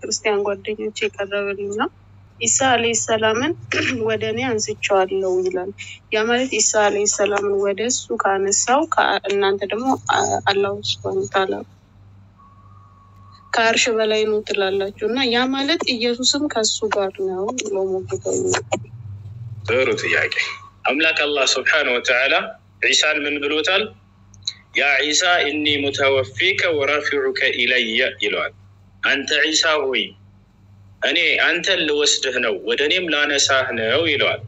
ከክርስቲያን ጓደኞች የቀረበልኝ ነው። ኢሳ አለይሂ ሰላምን ወደ እኔ አንስቼዋለሁ ይላል። ያ ማለት ኢሳ አለይሂ ሰላምን ወደ እሱ ካነሳው ከ- እናንተ ደግሞ አ- አላሁ ሱብሃነሁ ወተዓላ ከአርሽ በላይ ነው ትላላችሁ እና ያ ማለት ኢየሱስም ከሱ ጋር ነው ብሎ ሞግተው ጥሩ ጥያቄ። አምላክ አላህ ስብሓነ ወተዓላ ዒሳን ምን ብሎታል? ያ ዒሳ እኒ ሙተወፊከ ወራፊዑከ ኢለየ ይለዋል። አንተ ዒሳ ሆይ እኔ አንተን ልወስድህ ነው ወደ እኔም ላነሳህ ነው ይለዋል።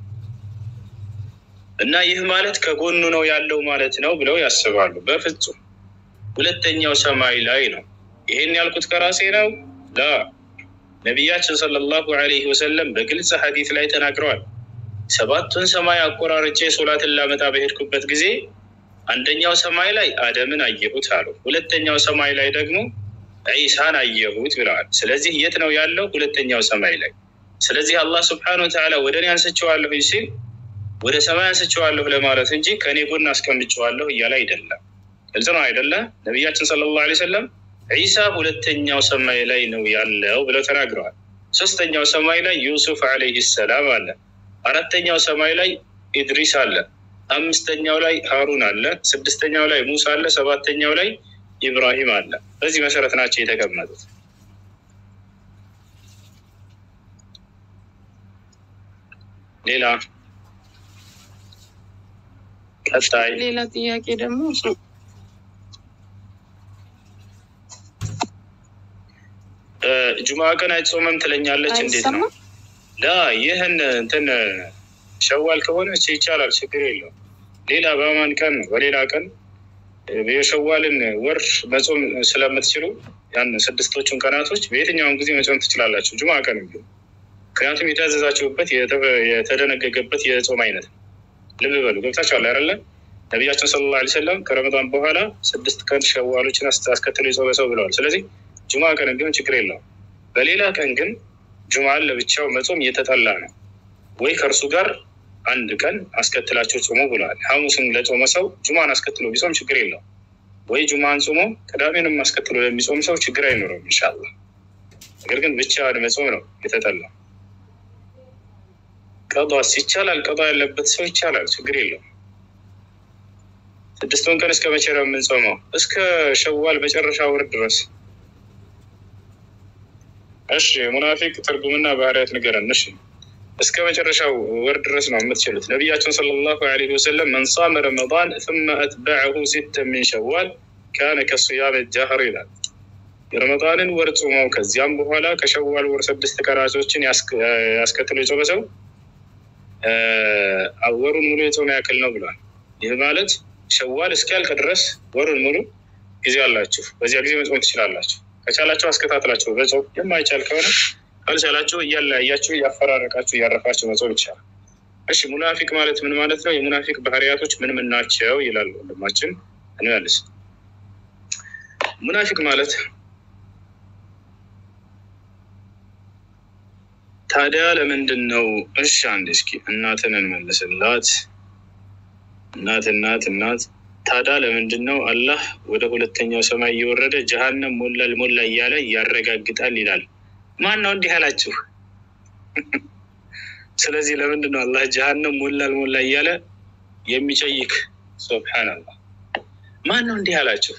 እና ይህ ማለት ከጎኑ ነው ያለው ማለት ነው ብለው ያስባሉ። በፍጹም ሁለተኛው ሰማይ ላይ ነው። ይሄን ያልኩት ከራሴ ነው ላ ነቢያችን ሰለላሁ ዐለይሂ ወሰለም በግልጽ ሐዲት ላይ ተናግረዋል። ሰባቱን ሰማይ አቆራርጬ ሶላትን ላመጣ በሄድኩበት ጊዜ አንደኛው ሰማይ ላይ አደምን አየሁት አሉ። ሁለተኛው ሰማይ ላይ ደግሞ ዒሳን አየሁት ብለዋል። ስለዚህ የት ነው ያለው? ሁለተኛው ሰማይ ላይ። ስለዚህ አላህ ስብሐነሁ ወተዓላ ወደ እኔ አንስቼዋለሁ ሲል ወደ ሰማይ አንስቼዋለሁ ለማለት እንጂ ከእኔ ጎን አስቀምጬዋለሁ እያለ አይደለም። ግልጽ ነው አይደለ? ነቢያችን ሰለላሁ ዐለይሂ ወሰለም ዒሳ ሁለተኛው ሰማይ ላይ ነው ያለው ብለው ተናግረዋል። ሶስተኛው ሰማይ ላይ ዩሱፍ ዐለይሂ ሰላም አለ። አራተኛው ሰማይ ላይ ኢድሪስ አለ። አምስተኛው ላይ ሃሩን አለ። ስድስተኛው ላይ ሙሳ አለ። ሰባተኛው ላይ ኢብራሂም አለ። በዚህ መሰረት ናቸው የተቀመጡት። ሌላ ቀጣይ ሌላ ጥያቄ ደግሞ እ፣ ጁማ ቀን አይጾምም ትለኛለች። እንዴት ነው? አይሰማም? ላ ይህን እንትን ሸዋል ከሆነ ይቻላል፣ ችግር የለውም። ሌላ በማን ቀን በሌላ ቀን የሸዋልን ወር መጾም ስለምትችሉ ያን ስድስቶቹን ቀናቶች በየትኛውም ጊዜ መጾም ትችላላችሁ፣ ጁማ ቀን ቢሆን። ምክንያቱም የታዘዛችሁበት የተ- የተደነገገበት የጾም አይነት ነው። ልብ በሉ ገብታችኋል አይደለ? ነቢያችን ሰለላሁ ዐለይሂ ወሰለም ከረመዳን በኋላ ስድስት ቀን ሸዋሎችን አስ- አስከትሎ የጾመ ሰው ብለዋል። ስለዚህ ጁማ ቀን ቢሆን ችግር የለውም። በሌላ ቀን ግን ጁማን ለብቻው መጾም እየተጠላ ነው። ወይ ከእርሱ ጋር አንድ ቀን አስከትላቸው ጾሙ ብለዋል። ሐሙስን ለጾመ ሰው ጁማን አስከትሎ ቢጾም ችግር የለውም። ወይ ጁማን ጾሞ ቅዳሜንም አስከትሎ ለሚጾም ሰው ችግር አይኖረውም ኢንሻላህ። ነገር ግን ብቻውን መጾም ነው የተጠላው። ቀዷስ ይቻላል። ቀዷ ያለበት ሰው ይቻላል፣ ችግር የለውም። ስድስቱን ቀን እስከ መቼ ነው የምንጾመው? እስከ ሸዋል መጨረሻ ወር ድረስ። እሺ ሙናፊቅ ትርጉምና ባህሪያት ንገረን። እሺ እስከ መጨረሻው ወር ድረስ ነው የምትችሉት። ነቢያችን ሰለላሁ ዐለይሂ ወሰለም መን ሷመ ረመዳን ثم أتبعه ستة من شوال كان كصيام الدهر ይላል። የረመዳንን ወር ጾመው ከዚያም በኋላ ከሸዋል ወር ስድስት ቀናቶችን ያስክ- ያስከትሎ የጾመ ሰው እ፣ ወሩን ሙሉ የጾመ ያክል ነው ብሏል። ይህ ማለት ሸዋል እስኪያልቅ ድረስ ወሩን ሙሉ ጊዜ አላችሁ። በዚያ ጊዜ መጾም ትችላላችሁ። ከቻላችሁ አስከታትላችሁ በጾም የማይቻል ከሆነ ካልቻላችሁ እያለያያችሁ እያፈራረቃችሁ እያረፋችሁ መጾም ይቻላል። እሺ ሙናፊቅ ማለት ምን ማለት ነው? የሙናፊቅ ባህሪያቶች ምን ምን ናቸው? ይላል ወንድማችን እንመልስ። ሙናፊቅ ማለት ታዲያ ለምንድን ነው? እሺ አንድ እስኪ እናትን እንመልስላት። እናት እናት እናት ታዲያ ለምንድን ነው አላህ ወደ ሁለተኛው ሰማይ እየወረደ ጀሀነም ሞላል ሞላ እያለ ያረጋግጣል ይላል? ማን ነው እንዲህ አላችሁ? ስለዚህ ለምንድን ነው አላህ ጀሀነም ሞላል ሞላ እያለ የሚጨይክ? ሱብሓነላህ ማን ነው እንዲህ አላችሁ?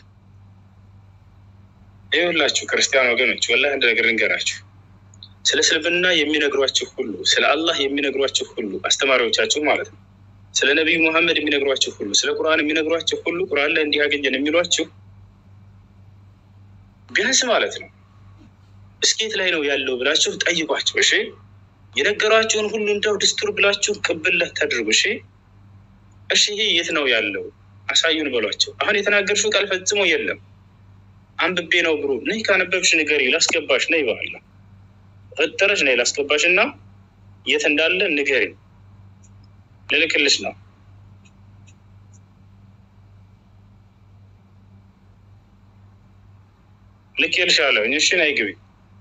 ይኸውላችሁ ክርስቲያን ወገኖች ወላሂ አንድ ነገር ልንገራችሁ። ስለ እስልምና የሚነግሯችሁ ሁሉ፣ ስለ አላህ የሚነግሯችሁ ሁሉ አስተማሪዎቻችሁ ማለት ነው ስለ ነቢዩ ሙሐመድ የሚነግሯችሁ ሁሉ ስለ ቁርአን የሚነግሯችሁ ሁሉ ቁርአን ላይ እንዲህ አገኘን የሚሏችሁ ቢያንስ ማለት ነው እስኬት ላይ ነው ያለው ብላችሁ ጠይቋቸው። እሺ የነገሯችሁን ሁሉ እንደው ድስቱር ብላችሁ ቅብለት ታድርጉ። እሺ እሺ ይሄ የት ነው ያለው አሳዩን በሏቸው። አሁን የተናገርሽው ቃል ፈጽሞ የለም አንብቤ ነው ብሎ ነይ ካነበብሽ ንገሪ ላስገባሽ ነይ በኋላ ፈጠረሽ ነይ ላስገባሽ እና የት እንዳለ ንገሪ ልልክልሽ ነው። ልኬልሻለሁ። እሺ ነይ ግቢ።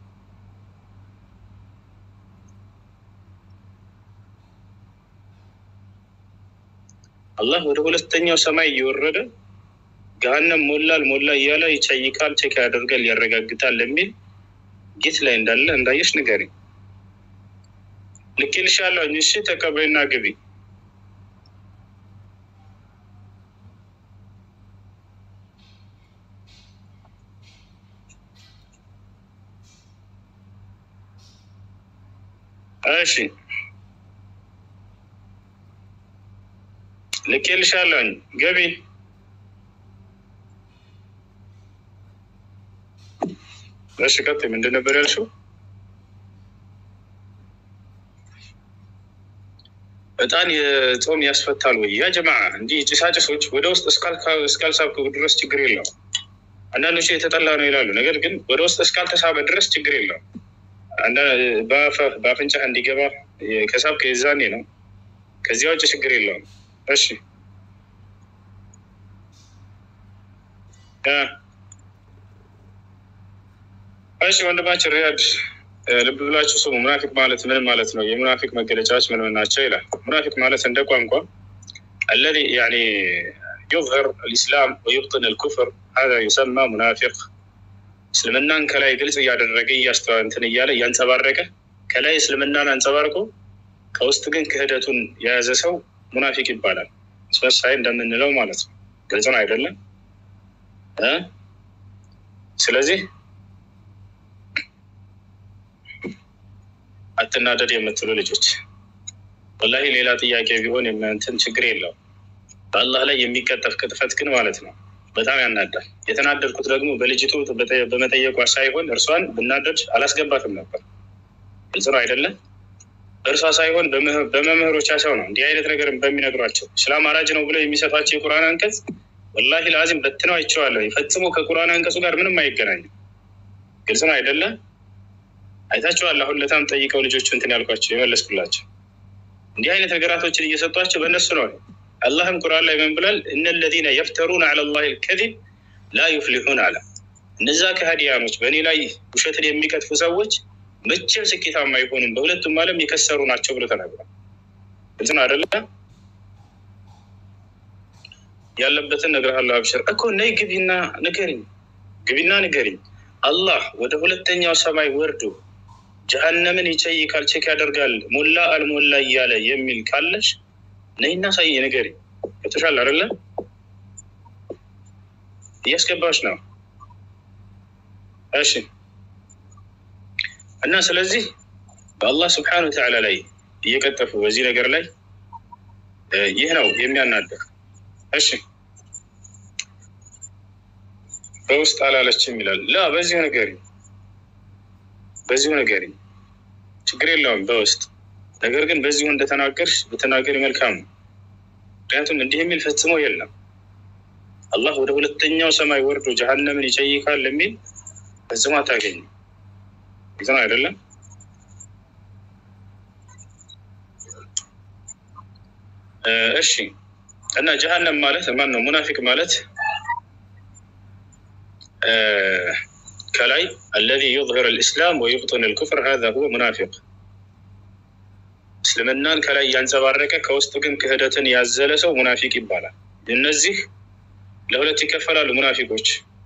አላህ ወደ ሁለተኛው ሰማይ እየወረደ ገሀነም ሞላል ሞላ እያለ ይቸይቃል፣ ቼክ ያደርጋል፣ ያረጋግጣል የሚል ጌት ላይ እንዳለ እንዳየሽ ንገሪኝ። ልኬልሻለሁ። እሺ ተቀበይና ግቢ። እሺ ልኬልሻለሁኝ ገቢ እሺ ቀጥይ ምንድን ነበር ያልሽው እጣን የጾም ያስፈታል ወይ ያ ጀማ እንዲህ ጭሳጭሶች ወደ ውስጥ እስካልሳብኩ ድረስ ችግር የለውም አንዳንዶቹ የተጠላ ነው ይላሉ ነገር ግን ወደ ውስጥ እስካልተሳበ ድረስ ችግር የለውም በአፍንጫህ እንዲገባ ከሳብክ የዛኔ ነው ከዚያ ውጭ ችግር የለውም እሺ እሺ ወንድማችን ሪያድ ልብ ብላችሁ ስሙ። ሙናፊቅ ማለት ምን ማለት ነው? የሙናፊቅ መገለጫዎች ምን ምን ናቸው ይላል። ሙናፊቅ ማለት እንደ ቋንቋ አለዚ ያኒ ዩዝህር አልኢስላም ወዩብጥን አልኩፍር ሀዛ ዩሰማ ሙናፊቅ። እስልምናን ከላይ ግልጽ እያደረገ እያስተዋ እንትን እያለ እያንጸባረቀ ከላይ እስልምናን አንጸባርቆ ከውስጥ ግን ክህደቱን የያዘ ሰው ሙናፊቅ ይባላል። አስመሳይ እንደምንለው ማለት ነው። ግልጽ ነው አይደለም? ስለዚህ አትናደድ የምትሉ ልጆች ወላሂ ሌላ ጥያቄ ቢሆን የምንትን ችግር የለውም። በአላህ ላይ የሚቀጠፍ ቅጥፈት ግን ማለት ነው በጣም ያናዳል። የተናደድኩት ደግሞ በልጅቱ በመጠየቋ ሳይሆን እርሷን ብናደድ አላስገባትም ነበር። ግልጽ ነው አይደለም? እርሷ ሳይሆን በመምህሮቻቸው ነው እንዲህ አይነት ነገር በሚነግሯቸው እስላም አራጅ ነው ብለው የሚሰጧቸው የቁርአን አንቀጽ ወላሂ ለአዚም በትነው አይቼዋለሁ። ፈጽሞ ከቁርአን አንቀጹ ጋር ምንም አይገናኝም። ግልጽ ነው አይደለም? አይታችኋል። አሁን ለታም ጠይቀው ልጆቹ እንትን ያልኳቸው የመለስኩላቸው እንዲህ አይነት ነገራቶችን እየሰጧቸው በእነሱ ነው። አላህም ቁርአን ላይ ምን ብሏል? እነ ለዚነ የፍተሩን ዐለ ላሂ ልከዚብ ላ ዩፍሊሑን አለ። እነዛ ከሃዲያኖች በእኔ ላይ ውሸትን የሚቀጥፉ ሰዎች መቼም ስኬታማ አይሆኑም፣ በሁለቱም ዓለም የከሰሩ ናቸው ብሎ ተናግሯል። ግልጽ ነው አይደለ? ያለበትን እነግርሃለሁ። አብሽር እኮ ነይ ግቢና ንገሪኝ፣ ግቢና ንገሪኝ። አላህ ወደ ሁለተኛው ሰማይ ወርዶ ጀሀነምን ይጨይቃል፣ ቼክ ያደርጋል፣ ሞላ አልሞላ እያለ የሚል ካለሽ ነይና ሳይ ንገሪኝ። ገብቶሻል አይደለ? እያስገባሽ ነው። እሺ እና ስለዚህ በአላህ ስብሓነ ወተዓላ ላይ እየቀጠፉ በዚህ ነገር ላይ ይህ ነው የሚያናደር። እሺ በውስጥ አላለችም ይላል። ላ በዚሁ ነገሪ በዚሁ ነገሪ ችግር የለውም በውስጥ ነገር ግን በዚሁ እንደተናገርሽ ብትናገሪ መልካም ነው። ምክንያቱም እንዲህ የሚል ፈጽሞ የለም። አላህ ወደ ሁለተኛው ሰማይ ወርዶ ጀሀነምን ይጨይቃል የሚል ፈጽሞ አታገኝም። ይዘን አይደለም እሺ እና ጀሀነም ማለት ማን ነው? ሙናፊቅ ማለት ከላይ አለዚ ዩዝሂር አልኢስላም ወዩብጢን አልኩፍር ሀዛ ሁወ ሙናፊቅ። እስልምናን ከላይ እያንጸባረቀ ከውስጥ ግን ክህደትን ያዘለ ሰው ሙናፊቅ ይባላል። እነዚህ ለሁለት ይከፈላሉ። ሙናፊቆች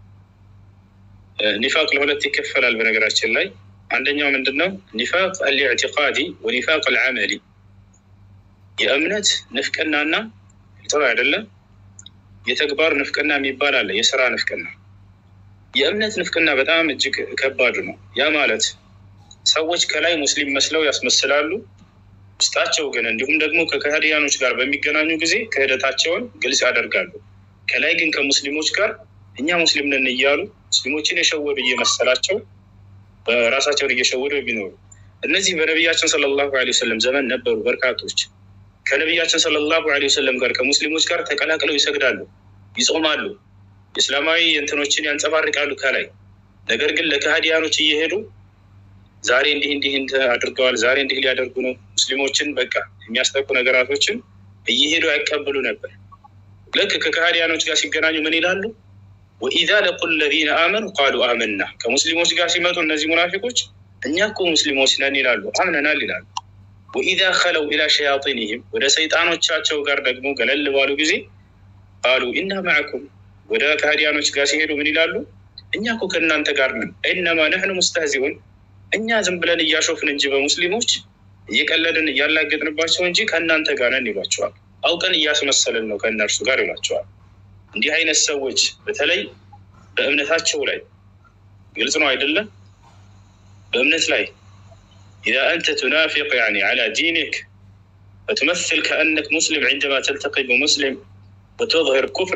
ኒፋቅ ለሁለት ይከፈላል። በነገራችን ላይ አንደኛው ምንድን ነው? ኒፋቅ አልኢዕቲቃዲ ወኒፋቅ አልዓመሊ የእምነት ንፍቅናና ጥሩ አይደለም። የተግባር ንፍቅና የሚባል አለ፣ የስራ ንፍቅና። የእምነት ንፍቅና በጣም እጅግ ከባዱ ነው። ያ ማለት ሰዎች ከላይ ሙስሊም መስለው ያስመስላሉ፣ ውስጣቸው ግን እንዲሁም ደግሞ ከከሃዲያኖች ጋር በሚገናኙ ጊዜ ክህደታቸውን ግልጽ ያደርጋሉ። ከላይ ግን ከሙስሊሞች ጋር እኛ ሙስሊም ነን እያሉ ሙስሊሞችን የሸወዱ እየመሰላቸው በራሳቸውን እየሸወዱ የሚኖሩ እነዚህ በነቢያችን ሰለላሁ ዐለይሂ ወሰለም ዘመን ነበሩ በርካቶች። ከነቢያችን ሰለላሁ ዐለይሂ ወሰለም ጋር ከሙስሊሞች ጋር ተቀላቅለው ይሰግዳሉ፣ ይጾማሉ፣ እስላማዊ እንትኖችን ያንጸባርቃሉ ከላይ ነገር ግን ለከሃዲያኖች እየሄዱ ዛሬ እንዲህ እንዲህ አድርገዋል፣ ዛሬ እንዲህ ሊያደርጉ ነው፣ ሙስሊሞችን በቃ የሚያስጠቁ ነገራቶችን እየሄዱ ያቀብሉ ነበር። ልክ ከከሃዲያኖች ጋር ሲገናኙ ምን ይላሉ? ወኢዛ ለቁ ለዚነ አመኑ ቃሉ አመና። ከሙስሊሞች ጋር ሲመጡ እነዚህ ሙናፊቆች እኛ እኮ ሙስሊሞች ነን ይላሉ፣ አምነናል ይላሉ። ወኢዛ ከለው ኢላ ሸያጢንህም ወደ ሰይጣኖቻቸው ጋር ደግሞ ገለል ባሉ ጊዜ ቃሉ ኢና ማዕኩም ወደ ከሃዲያኖች ጋር ሲሄዱ ምን ይላሉ? እኛ እኮ ከእናንተ ጋር ነን። ኢነማ ነህኑ ሙስተህዚኡን እኛ ዝም ብለን እያሾፍን እንጂ በሙስሊሞች እየቀለድን እያላገጥንባቸው እንጂ ከእናንተ ጋር ነን ይሏቸዋል። አውቀን እያስመሰልን ነው ከእነርሱ ጋር ይሏቸዋል። እንዲህ አይነት ሰዎች በተለይ በእምነታቸው ላይ ግልጽ ነው አይደለም? በእምነት ላይ ኢዛ አንተ ቱናፊቅ ያኒ ዐላ ዲኒክ ፈቱመثል ከአነክ ሙስሊም ዐንደማ ተልተቂ በሙስሊም ወተظህር ኩፍረ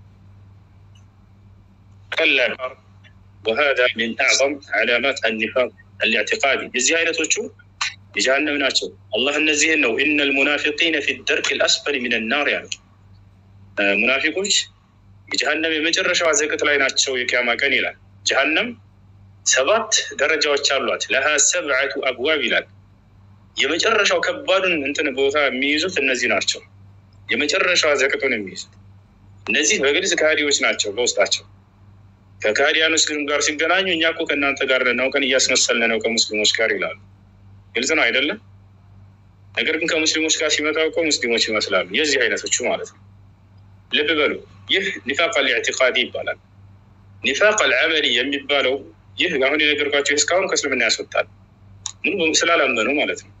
ቀላ ወሃዛ ሚን አዕظም ዐላማት አኒፋቅ አልኢዕቲቃዲ የዚህ አይነቶቹ የጀሃነም ናቸው። አላህ እነዚህን ነው ኢነ ልሙናፊቂነ ፊ ደርክ ልአስፈል ሚን ናር ያሉ ሙናፊቆች የጀሃነም የመጨረሻዋ ዘቅጥ ላይ ናቸው የቅያማ ቀን ይላል። ጀሃነም ሰባት ደረጃዎች አሏት። ለሃ ሰብዐቱ አብዋብ ይላል። የመጨረሻው ከባዱን እንትን ቦታ የሚይዙት እነዚህ ናቸው። የመጨረሻዋ ዘቅጡን የሚይዙት እነዚህ በግልጽ ከሃዲዎች ናቸው በውስጣቸው ከካዲያኖች ጋር ሲገናኙ እኛ እኮ ከእናንተ ጋር እናውቀን እያስመሰልን ነው ከሙስሊሞች ጋር ይላሉ። ግልጽ ነው አይደለም? ነገር ግን ከሙስሊሞች ጋር ሲመጣ እኮ ሙስሊሞች ይመስላሉ። የዚህ አይነቶቹ ማለት ነው። ልብ በሉ። ይህ ኒፋቅ አልኢዕቲቃዲ ይባላል። ኒፋቅ አልዓመሊ የሚባለው ይህ አሁን የነገርኳቸው እስካሁን ከእስልምና ያስወጣል። ምኑ ስላላመኑ ማለት ነው።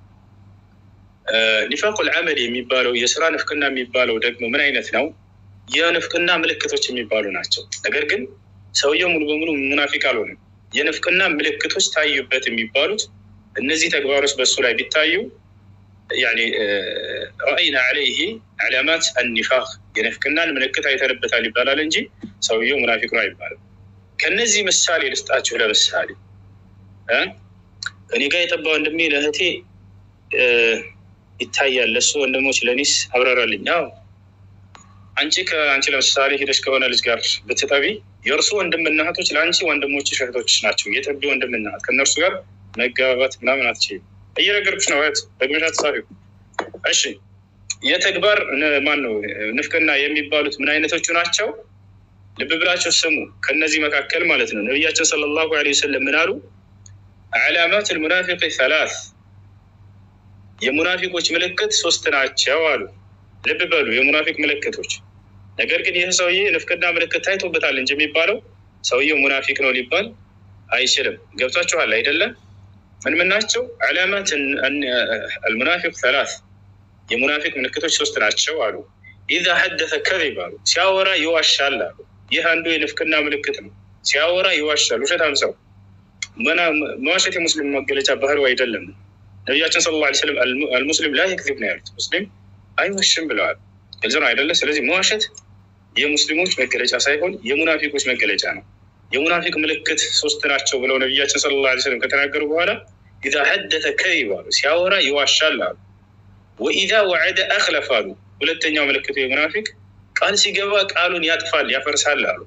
ኒፋቅ አልዓመሊ የሚባለው የስራ ንፍቅና የሚባለው ደግሞ ምን አይነት ነው? የንፍቅና ምልክቶች የሚባሉ ናቸው። ነገር ግን ሰውየው ሙሉ በሙሉ ሙናፊቅ አልሆንም። የንፍቅና ምልክቶች ታዩበት የሚባሉት እነዚህ ተግባሮች በእሱ ላይ ቢታዩ ያኒ ረአይና ዐለይህ ዓላማት አኒፋቅ የንፍቅናን ምልክት አይተንበታል ይባላል እንጂ ሰውየው ሙናፊቅ ነው አይባልም። ከነዚህ ምሳሌ ልስጣችሁ። ለምሳሌ እኔ ጋር የጠባ ወንድሜ ለእህቴ ይታያል፣ ለእሱ ወንድሞች ለኒስ አብራራልኝ። አዎ አንቺ ከአንቺ ለምሳሌ ሄደሽ ከሆነ ልጅ ጋር ብትጠቢ የእርሱ ወንድምና እህቶች ለአንቺ ወንድሞች እህቶች ናቸው። የጠቢ ወንድምና እህት ከእነርሱ ጋር መጋባባት ምናምን አትችይም። እየነገርኩሽ ነው እህት፣ ደግመሽ አትጻፊው። እሺ የተግባር ማን ነው ንፍቅና የሚባሉት ምን አይነቶቹ ናቸው? ልብ ብላችሁ ስሙ። ከነዚህ መካከል ማለት ነው ነቢያችን ሰለላሁ ዐለይሂ ወሰለም ምን አሉ? ዓላማት ልሙናፊቅ ሰላስ የሙናፊቆች ምልክት ሶስት ናቸው አሉ። ልብ በሉ የሙናፊቅ ምልክቶች። ነገር ግን ይህ ሰውዬ ንፍቅና ምልክት ታይቶበታል እንጂ የሚባለው ሰውየው ሙናፊቅ ነው ሊባል አይችልም። ገብቷችኋል አይደለም? ምን ምን ናቸው? ዓላማት አልሙናፊቅ ሰላስ የሙናፊቅ ምልክቶች ሶስት ናቸው አሉ። ኢዛ ሐደሰ ከዚብ አሉ። ሲያወራ ይዋሻል አሉ። ይህ አንዱ የንፍቅና ምልክት ነው። ሲያወራ ይዋሻል። ውሸታም ሰው መዋሸት የሙስሊም መገለጫ ባህሪው አይደለም። ነቢያችን ሰለላሁ ዐለይሂ ወሰለም አልሙስሊም ላ የክዚብ ነው ያሉት። ሙስሊም አይዋሽም ብለዋል። ግልጽ ነው አይደለ? ስለዚህ መዋሸት የሙስሊሞች መገለጫ ሳይሆን የሙናፊቆች መገለጫ ነው። የሙናፊቅ ምልክት ሶስት ናቸው ብለው ነቢያችን ሰለላሁ ዐለይሂ ወሰለም ከተናገሩ በኋላ ኢዛ ሐደሰ ከዚብ አሉ። ሲያወራ ይዋሻል አሉ። ወኢዛ ወዐደ አኽለፍ አሉ። ሁለተኛው ምልክቱ የሙናፊቅ ቃል ሲገባ ቃሉን ያጥፋል ያፈርሳል አሉ።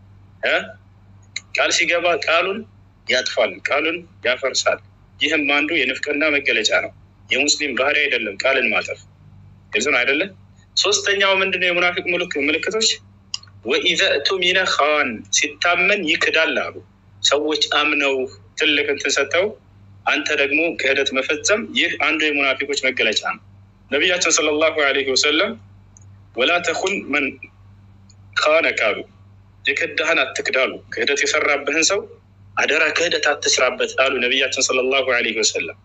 ቃል ሲገባ ቃሉን ያጥፋል ቃሉን ያፈርሳል። ይህም አንዱ የንፍቅና መገለጫ ነው። የሙስሊም ባህሪ አይደለም ቃልን ማጠፍ። ግልጽ ነው አይደለም? ሶስተኛው ምንድነው? የሙናፊቅ ምልክቶች ወኢዘ እቱሚነ ኻን ሲታመን ይክዳል አሉ። ሰዎች አምነው ትልቅ እንትን ሰጥተው አንተ ደግሞ ክህደት መፈጸም፣ ይህ አንዱ የሙናፊቆች መገለጫ ነው። ነቢያችን ሰለላሁ ዐለይሂ ወሰለም ወላ ተኩን መን ካነ ካሉ የክዳህን አትክዳሉ። ክህደት የሰራብህን ሰው አደራ ክህደት አትስራበት አሉ ነቢያችን ሰለላሁ ዐለይሂ ወሰለም።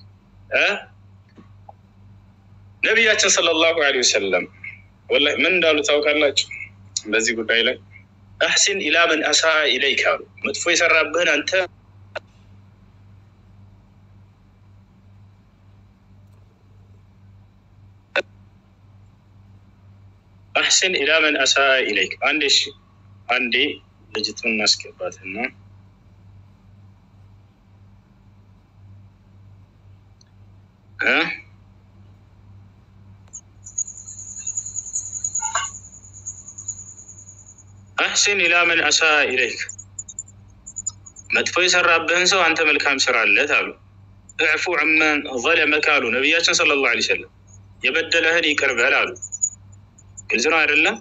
ነቢያችን ሰለላሁ ዐለይሂ ወሰለም ወላሂ ምን እንዳሉ ታውቃላችሁ? በዚህ ጉዳይ ላይ አሕሲን ኢላ መን አሳ ኢለይክ አሉ። መጥፎ የሰራብህን አንተ አሕሲን ኢላ መን አሳ ኢለይክ። አንዴ እሺ፣ አንዴ ልጅቱን እናስገባትና አሕሲን ኢላ መን አሳ ኢለይክ፣ መጥፎ የሰራብህን ሰው አንተ መልካም ስራለት አሉ። እዕፉ ዐመን ዘለመከ አሉ ነቢያችን ሰለላሁ ዐለይሂ ወሰለም፣ የበደለህን ይቅር በል አሉ። ግልጽ ነው አይደለም?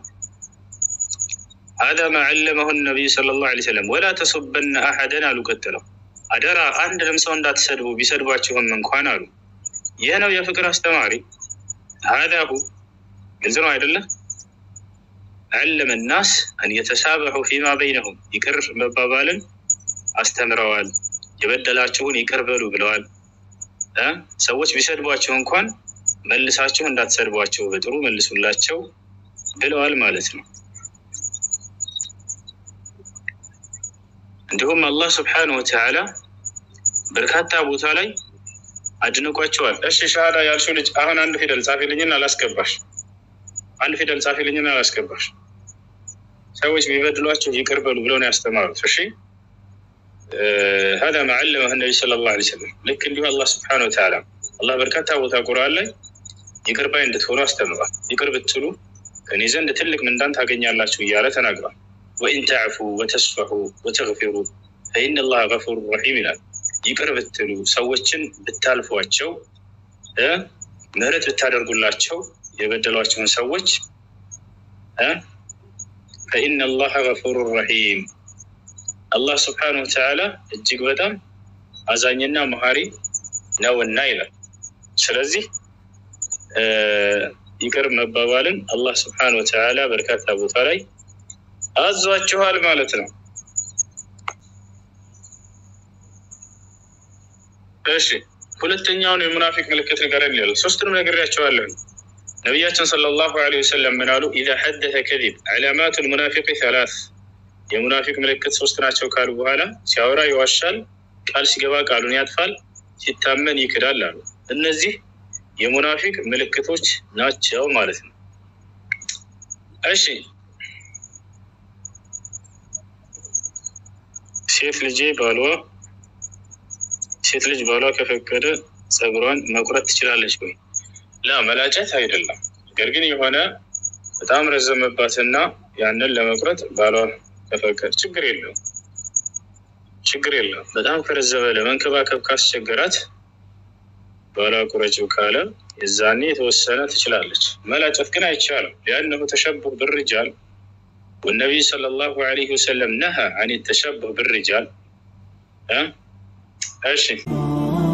ሀዛ ማ ዐለመሁ ነቢዩ ሰለላሁ ዐለይሂ ወሰለም ወላ ተሱበነ አሐደን አሉ። ቀጥለው አደራ አንድንም ሰው እንዳትሰድቡ ቢሰድባችሁም እንኳን አሉ። ይህ ነው የፍቅር አስተማሪ። ሀዛ ሁ ግልጽ ነው አይደለም? ዐለመ ናስ አን የተሳበሑ ፊማ በይነሁም ይቅር መባባልን አስተምረዋል። የበደላችሁን ይቅር በሉ ብለዋል። እ ሰዎች ቢሰድቧቸው እንኳን መልሳችሁ እንዳትሰድቧቸው በጥሩ መልሱላቸው ብለዋል ማለት ነው። እንዲሁም አላህ ስብሓነሁ ወተዓላ በርካታ ቦታ ላይ አድንቋቸዋል። እሺ ሻሃዳ ያልሽው ልጅ አሁን አንድ ፊደል ጻፊልኝና አላስገባሽ። አንድ ፊደል ጻፊልኝና አላስገባሽ። ሰዎች ቢበድሏቸው ይቅር በሉ ብለው ነው ያስተማሩት። እሺ هذا ما علمه النبي صلى الله عليه وسلم ልክ እንዲሁ አላህ ስብሓነሁ ወተዓላ አላህ በርካታ ቦታ ቁርአን ላይ ይቅር ባይ እንድትሆኑ አስተምሯል። ይቅር ብትሉ ከኔ ዘንድ ትልቅ ምንዳን ታገኛላችሁ እያለ ተናግሯል። ወኢን ተዕፉ ወተስፈሑ ወተግፊሩ ፈኢነ ላህ ገፉሩ ረሒም ይላል። ይቅር ብትሉ ሰዎችን ብታልፏቸው እ ምህረት ብታደርጉላቸው የበደሏቸውን ሰዎች እ ፈኢነ ላህ ገፉሩ ረሒም አላህ ስብሓነሁ ወተዓላ እጅግ በጣም አዛኝና መሀሪ ነውና ይላል። ስለዚህ ይቅር መባባልን አላህ ስብሓነሁ ወተዓላ በርካታ ቦታ ላይ አዟችኋል ማለት ነው። እሺ ሁለተኛውን የሙናፊቅ ምልክት ንገረን ይላል። ሶስቱንም ነግሬያቸዋለሁ። ነቢያችን ሰለላሁ ዐለይሂ ወሰለም ምን አሉ? ኢዛ ሐደተ ከዚብ ዓላማቱ ልሙናፊቅ ሰላስ የሙናፊቅ ምልክት ሶስት ናቸው ካሉ በኋላ ሲያወራ ይዋሻል፣ ቃል ሲገባ ቃሉን ያጥፋል፣ ሲታመን ይክዳል አሉ። እነዚህ የሙናፊቅ ምልክቶች ናቸው ማለት ነው። እሺ ሴት ልጄ ባሏ ሴት ልጅ ባሏ ከፈቀደ ጸጉሯን መቁረጥ ትችላለች ወይ? ላ መላጨት አይደለም። ነገር ግን የሆነ በጣም ረዘመባትና ያንን ለመቁረጥ ባሏ ከፈቀደ ችግር የለውም፣ ችግር የለውም። በጣም ከረዘመ ለመንከባከብ ካስቸገራት ባሏ ቁረጭው ካለ የዛኔ የተወሰነ ትችላለች። መላጨት ግን አይቻልም። ሊአነሁ ተሸቡህ ብርጃል ወነቢይ ሰለላሁ ዐለይሂ ወሰለም ነሃ አን ተሸቡህ ብርጃል። እሺ